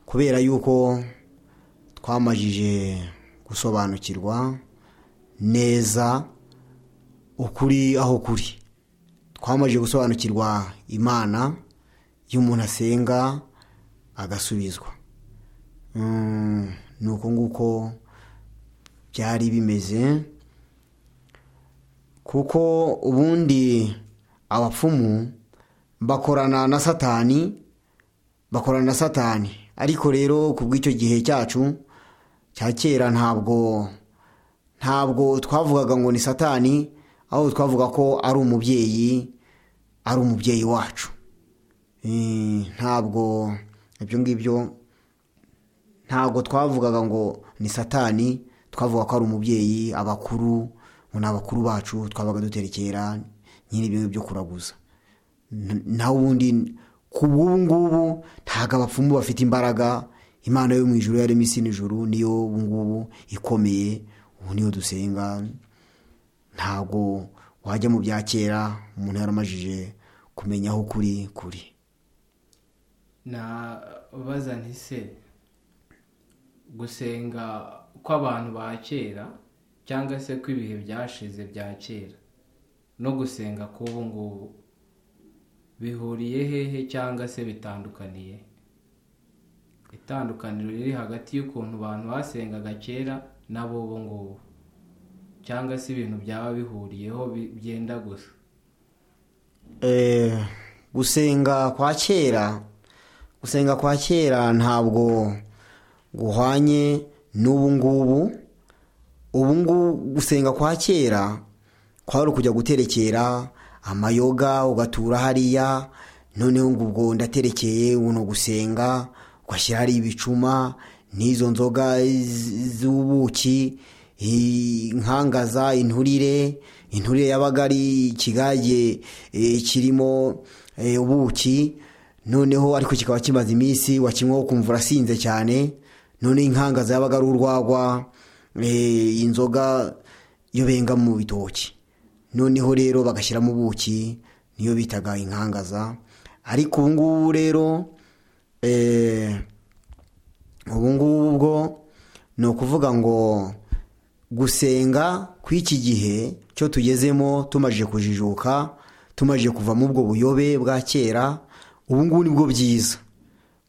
kubera yuko twamajije gusobanukirwa neza ukuri aho kuri twamajije gusobanukirwa imana iyo umuntu asenga agasubizwa Mm, ni uko nguko byari bimeze kuko ubundi abapfumu bakorana na satani bakorana na satani ariko rero ku bw'icyo gihe cyacu cya kera ntabwo ntabwo twavugaga ngo ni satani ahubwo twavuga ko ari umubyeyi ari umubyeyi wacu Eh, ntabwo ibyo ngibyo ntabwo twavugaga ngo ni satani twavuga ko ari umubyeyi abakuru ngo ni abakuru bacu twabaga duterekera nyine ibintu byo kuraguza N- naho ubundi ku bw'ubu ngubu ntabwo abapfumu bafite imbaraga imana yo mu ijuru yaremye isi n'ijuru niyo ubu ngubu ikomeye ubu niyo dusenga ntabwo wajya mu bya kera umuntu yaramajije kumenya aho kuri kuri nabaza nti se gusenga kw'abantu ba kera cyangwa se kw'ibihe byashize bya kera no gusenga k'ubu ngubu bihuriye hehe cyangwa se bitandukaniye itandukaniro riri hagati y'ukuntu abantu basengaga kera n'ab'ubu ngubu cyangwa se ibintu byaba bihuriyeho bi- byenda gusa Eh, gusenga kwa kera gusenga kwa kera ntabwo guhwanye n'ubu ngubu ubu ngubu gusenga kwa kera kwari ukujya guterekera amayoga ugatura hariya noneho ngo ubwo ndaterekeye uno gusenga ugashyira hari ibicuma n'izo nzoga z- z'ubuki i- inkangaza inturire inturire yabaga ari ikigage eh, kirimo eh, ubuki noneho ariko kikaba kimaze iminsi wakinywa ukumva urasinze cyane noneho inkangaza yabaga ari urwagwa eh, inzoga yo benga mu bitoki noneho rero bagashyiramo ubuki niyo bitaga inkangaza ariko ubu ngubu rero eh, ubu ngubu bwo ni ukuvuga ngo gusenga kw'iki gihe cyo tugezemo tumaze kujijuka tumaze kuva mu ubwo buyobe bwa kera ubu ngubu ni bwo byiza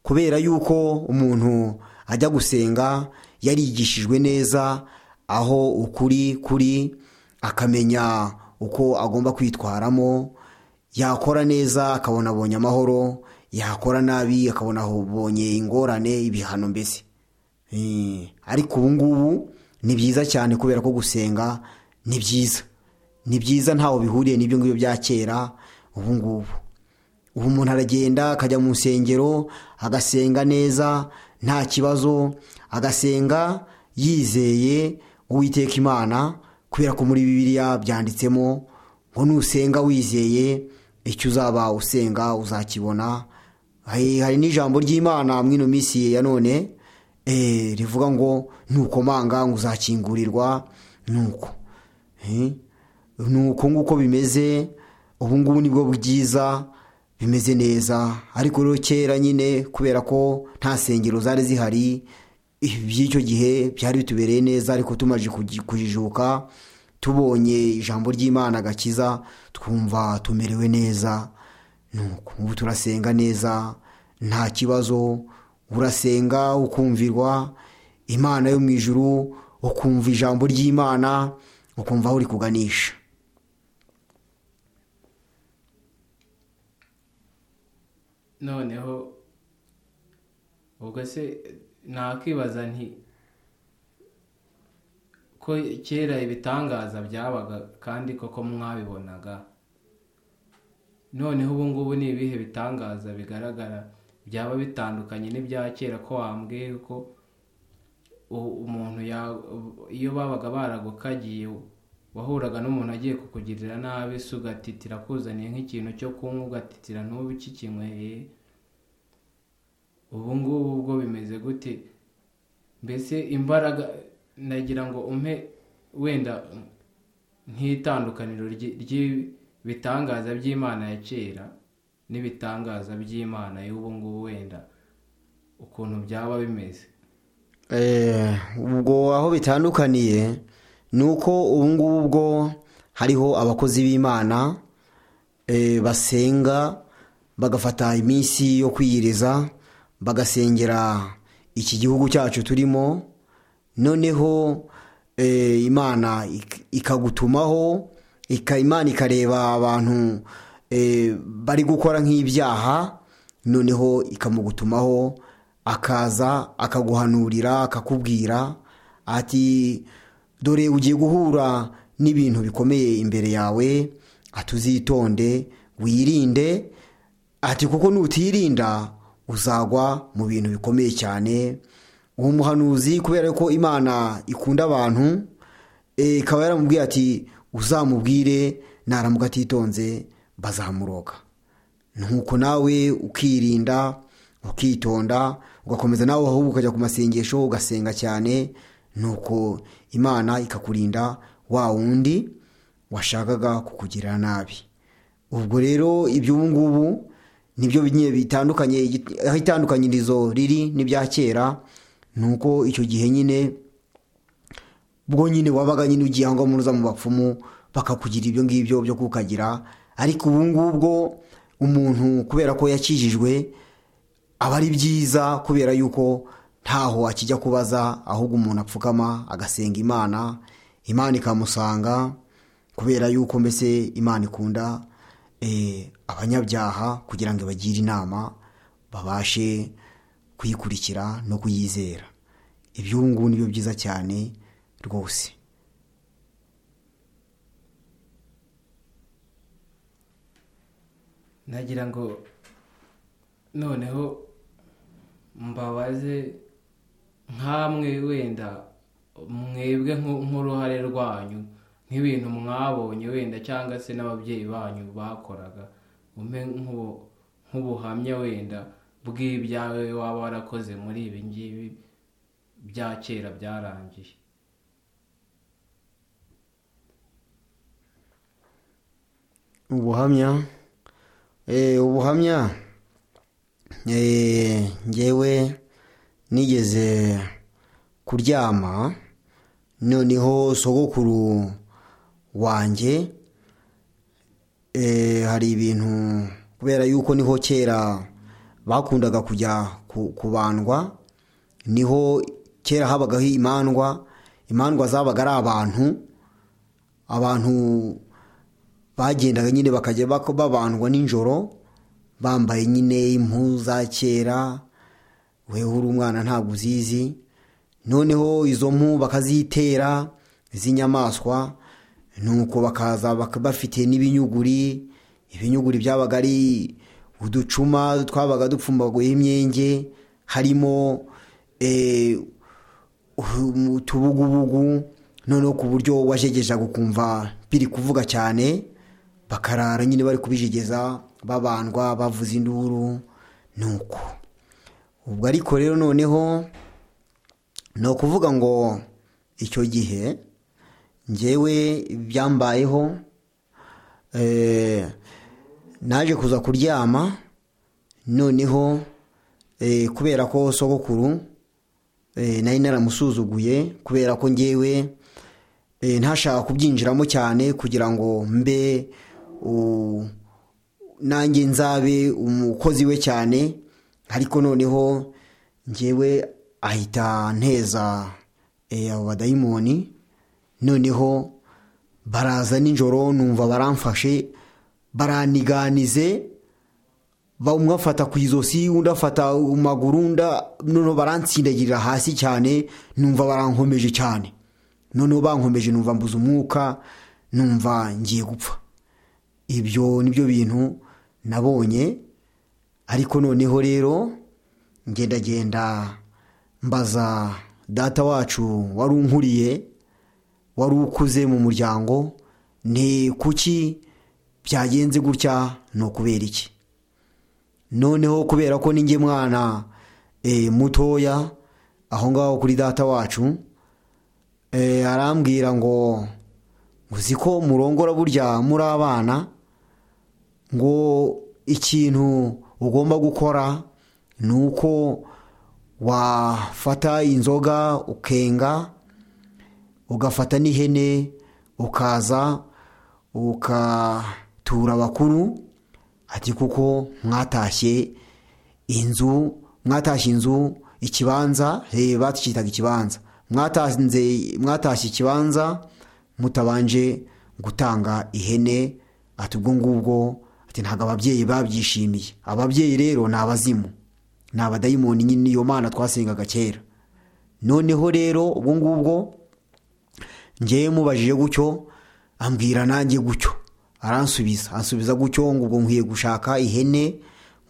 kubera yuko umuntu ajya gusenga yarigishijwe neza aho ukuri kuri akamenya uko agomba kwitwaramo yakora neza akabona abonye amahoro yakora nabi akabona abonye ingorane ibihano mbese Eh, ariko ubu ngubu ni byiza cyane kubera ko gusenga ni byiza ni byiza ntaho bihuriye n'ibyo ngibyo bya kera ubu ngubu ubu umuntu aragenda akajya mu nsengero agasenga neza nta kibazo agasenga yizeye uwiteka imana kubera ko muri bibiliya byanditsemo ngo nusenga wizeye icyo uzaba usenga uzakibona hari hari n'ijambo ry'imana muri ino minsi ya none eh, rivuga ngo nukomanga ngo uzakingurirwa nuko Eh, ni uko nguko bimeze ubu ngubu nibwo bwiza bimeze neza ariko rero kera nyine kubera ko nta sengero zari zihari iby'icyo gihe byari bitubereye neza ariko tumaze kuji- kujijuka tubonye ijambo ry'imana agakiza twumva tumerewe neza nuko ubu turasenga neza nta kibazo urasenga ukumvirwa imana yo mu ijuru ukumva ijambo ry'imana ukumva aho uri kuganisha noneho ubwo se nakwibaza nti ko kera ibitangaza byabaga kandi koko mwabibonaga noneho ubu ngubu ni ibihe bitangaza bigaragara byaba bitandukanye n'ibya kera ko wambwiye ko u- umuntu ya- iyo babaga baragukagiye wahuraga n'umuntu agiye kukugirira nabi se ugatitira akuzaniye nk'ikintu cyo kunywa ugatitira n'ubu kikinyweye ubu ngubu bwo bimeze gute mbese imbaraga nagira ngo umpe wenda nk'itandukaniro ry'ibitangaza by'imana ya kera n'ibitangaza by'imana y'ubu ngubu wenda ukuntu byaba bimeze Eh, ubwo aho bitandukaniye ni uko ubu ngubu bwo hariho abakozi b'imana eh, basenga bagafata iminsi yo kwiyiriza bagasengera iki gihugu cyacu turimo noneho eh, imana ik- ikagutumaho ika, imana ikareba abantu eh, bari gukora nk'ibyaha noneho ikamugutumaho akaza akaguhanurira akakubwira ati dore ugiye guhura n'ibintu bikomeye imbere yawe ati uzitonde wirinde ati kuko nutirinda uzagwa mu bintu bikomeye cyane uwo muhanuzi kubera ko imana ikunda abantu eh, ikaba yaramubwiye ati uzamubwire naramuka atitonze bazamuroga nuko nawe ukirinda ukitonda ugakomeza nawe ahubwo ukajya ku masengesho ugasenga cyane nuko imana ikakurinda wa wundi washakaga kukugirira nabi ubwo rero iby'ubu ngubu nibyo bigiye bitandukanye igit- aho itandukanyirizo riri n'ibya kera ni uko icyo gihe nyine bwo nyine wabaga nyine ugiye aho ngaho muruza mu bapfumu bakakugira ibyo ngibyo byo kukagira ariko ubu ngubwo umuntu kubera ko yakijijwe aba ari byiza kubera yuko ntaho akijya kubaza ahubwo umuntu apfukama agasenga imana imana ikamusanga kubera yuko mbese imana ikunda eh, abanyabyaha kugira ngo ibagire inama babashe kuyikurikira no kuyizera iby'ubu ngubu ni byo byiza cyane rwose nagira ngo noneho mbabaze nkamwe wenda mwebwe nku- nk'uruhare rwanyu nk'ibintu mwabonye wenda cyangwa se n'ababyeyi banyu bakoraga umpe nk'ubu- nk'ubuhamya wenda bw'ibyawe waba warakoze muri ibi ngibi bya kera byarangiye ubuhamya Eh, ubuhamya Eh, ngewe nigeze kuryama noneho sogokuru wanjye Eh, hari ibintu kubera yuko niho kera bakundaga kujya ku- kubandwa niho kera habagaho imandwa imandwa zabaga ari abantu abantu bagendaga nyine bakajya bak- babandwa nijoro bambaye nyine impu za kera wewe uri umwana ntabwo uzizi noneho izo mpu bakazitera z'inyamaswa nuko bakaza bak- bafite n'ibinyuguri ibinyuguri byabaga ari uducuma twabaga dupfumbaguyeho imyenge harimo eh, utubugubugu noneho ku buryo wajegejaga ukumva biri kuvuga cyane bakarara nyine bari kubijegeza babandwa bavuza induru nuko ubwo ariko rero noneho ni ukuvuga ngo icyo gihe ngewe byambayeho eh, naje kuza kuryama noneho eh, kubera ko sogokuru Eh, nari naramusuzuguye kubera ko ngewe eh, ntashaka kubyinjiramo cyane kugira ngo mbe u- nanjye nzabe umukozi we cyane ariko noneho ngewe ahita nteza eh, abo badayimoni noneho baraza nijoro numva baramfashe baraniganize ba- umwe afata ku izosi undi afata mu maguru undi noneho baransindagirira hasi cyane numva barankomeje cyane noneho bankomeje numva mbuze umwuka numva ngiye gupfa ibyo nibyo bintu nabonye ariko noneho rero ngendagenda mbaza data wacu wari unkuriye wari ukuze mu muryango ni kuki byagenze gutya ni ukubera iki noneho kubera ko ninjye mwana eh, mutoya aho ngaho kuri data wacu eh, arambwira ngo uzi ko murongora burya muri abana ngo ikintu ugomba gukora ni uko wafata inzoga ukenga ugafata n'ihene ukaza ukatura abakuru ati kuko mwatashye inzu mwatashye inzu ikibanza reba tucyitaga ikibanza mwatanze mwatashye ikibanza mutabanje gutanga ihene ati ubwo ngubwo ati ntabwo ababyeyi babyishimiye ababyeyi rero ni abazimu ni abadayimoni nyine iyo mana twasengaga kera noneho rero ubwo ngubwo ngewe mubajije gutyo ambwira nanjye gutyo aransubiza ansubiza gutyo ngo ubwo nkwiye gushaka ihene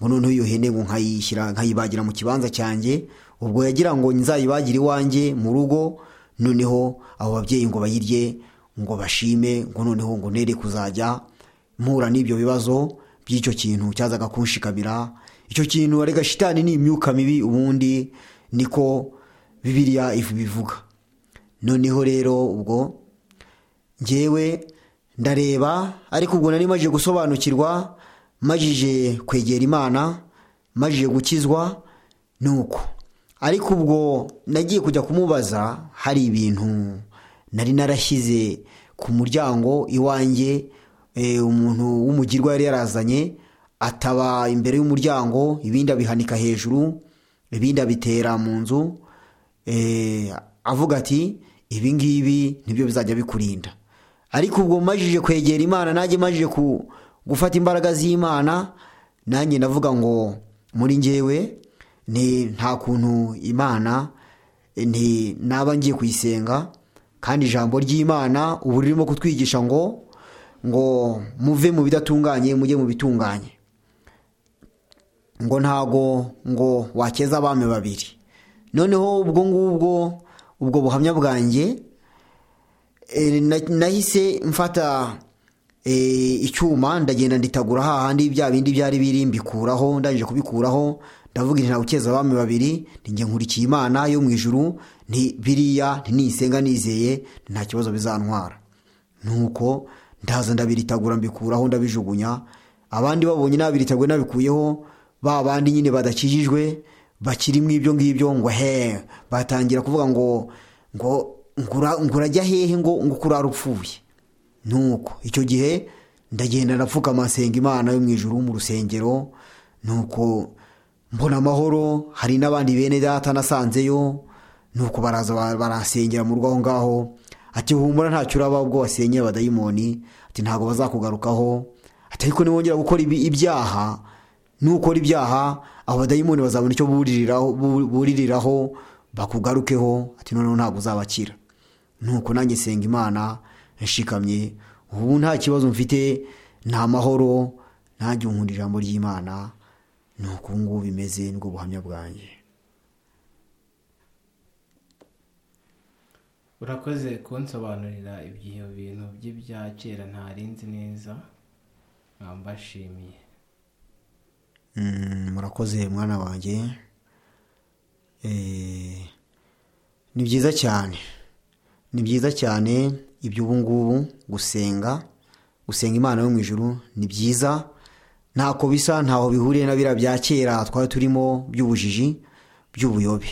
ngo noneho iyo hene ngo nkayishyira nkayibagira mu kibanza cyanjye ubwo yagira ngo nzayibagire iwanjye mu rugo noneho abo babyeyi ngo bayirye ngo bashime ngo noneho ngo nere kuzajya mpura n'ibyo bibazo by'icyo kintu cyazaga kunshikamira icyo kintu arega shitani ni imyuka mibi ubundi niko bibiriya bivuga noneho rero ubwo ngewe ndareba ariko ubwo nari maje gusobanukirwa majije kwegera imana majije gukizwa nuko ariko ubwo nagiye kujya kumubaza hari ibintu nari narashyize ku muryango iwanjye umuntu w'umugirwa yari yarazanye ataba imbere y'umuryango ibindi abihanika hejuru ibindi abitera mu nzu avuga ati ibi ngibi nibyo bizajya bikurinda ariko ubwo majije kwegera imana najye majije ku gufata imbaraga z'imana nanjye ndavuga ngo muri ngewe ni nta kuntu imana ni naba ngiye kuyisenga kandi ijambo ry'imana ubu ririmo kutwigisha ngo ngo muve mu bidatunganye mujye mu bitunganye ngo ntago ngo wakeza abami babiri noneho ubwo ngubwo ubwo buhamya bwanjye nahise mfata icyuma ndagenda nditagura hahandi bya bindi byari biri mbikuraho ndangije kubikuraho ndavuga nti ntawe ukeza abami babiri njye nkurikiye imana yo mu ijuru biriya ntinisenga nizeye nta kibazo bizantwara nuko ndaza ndabiritegura mbikuraho ndabijugunya abandi babonye nabiriteguye nabikuyeho ba bandi nyine badakijijwe bakirimo ibyo ngibyo ngo he batangira kuvuga ngo ngo ngurajya hehe ngo ngo kurara upfuye nuko icyo gihe ndagenda ndapfukama amasenga imana yo mu ijuru mu rusengero nuko mbona amahoro hari n'abandi bene data nasanzeyo nuko baraza barasengera mu rugo aho ngaho ati humura ntacyo uraba ubwo wasenyeye abadayimoni ati ntabwo bazakugarukaho ati ariko niwongera gukora ibyaha nukora ibyaha abo badayimoni bazabona icyo buririraho bakugarukeho ati noneho ntabwo uzabakira nuko nanjye senga imana nshikamye ubu nta kibazo mfite nta mahoro ntajya nkunda ijambo ry'imana ni uku ngubu bimeze nibwo buhamya bwanjye urakoze kunsobanurira ibyo bintu by'ibya kera ntarinzi neza mbashimiye murakoze mwana wanjye ni byiza cyane ni byiza cyane iby'ubu ngubu gusenga gusenga imana yo mu ijuru ni byiza ntako bisa ntaho bihuriye na biriya bya kera twari turimo by'ubujiji by'ubuyobe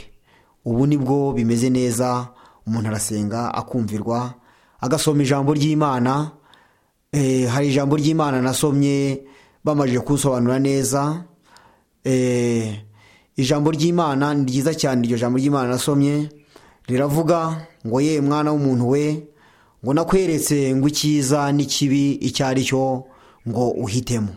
ubu nibwo bimeze neza umuntu arasenga akumvirwa agasoma ijambo ry'imana hari ijambo ry'imana nasomye bamajije kunsobanura neza ijambo ry'imana ni ryiza cyane iryo jambo ry'imana nasomye riravuga ngo ye mwana w'umuntu we ngo nakweretse ngo icyiza n'ikibi icyo ari cyo ngo uhitemo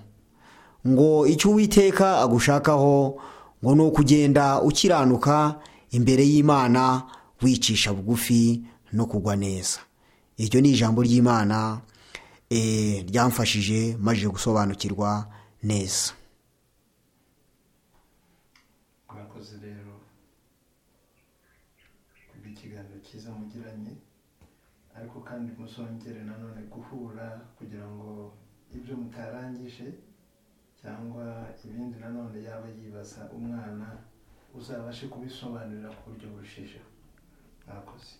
ngo icyo uwiteka agushakaho ngo ni ukugenda ukiranuka imbere y'imana wicisha bugufi no kugwa neza iryo ni ijambo ry'imana ryamfashije maze gusobanukirwa neza mwakoze rero kubw'ikiganiro cyiza mugiranye ariko kandi musongere nanone guhura kugira ngo ibyo mutarangije cyangwa ibindi nanone yaba yibaza umwana uzabashe kubisobanurira ku buryo burushijeho mwakoze